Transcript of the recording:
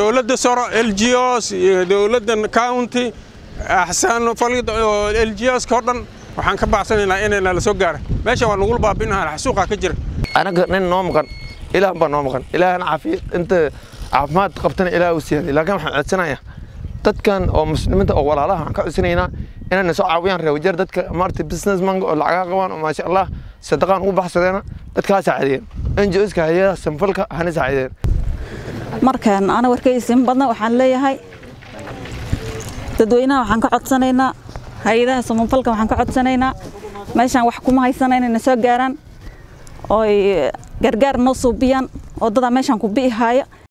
dowladda soro l g os iyo dowladda county axsaan falid oo l g oska oo dhan waxaan ka bacsanaynaa inay nala soo gaara meesha waa nagula baabinaha xasuuqa ka jira anaga nin noo maqan ilaah baa noo maqan ilaahna caafiya inta caafimaad qabtana ilaah u siiyay laakiin waxaan codsanayaa dadkan oo muslimiinta oo walaalaha waxaan ka codsanaynaa inayna soo caawiyaan reewajeer dadka maarta businessmanka oo lacagaa qabaan oo maasha allah sadaqaan ugu baxsadeena dadka ha saacideen NGOska hayadaha samfalka hana saacideen markaan ana warkaysin badna waxaan leeyahay dadweynaha waxaan ka codsanaynaa hay-adaha samafalka waxaan ka codsanaynaa meeshaan wax kuma haysana inayna soo gaaraan ooy gargaar noo suubiyaan waddadaa meeshaan ku bi'i haaya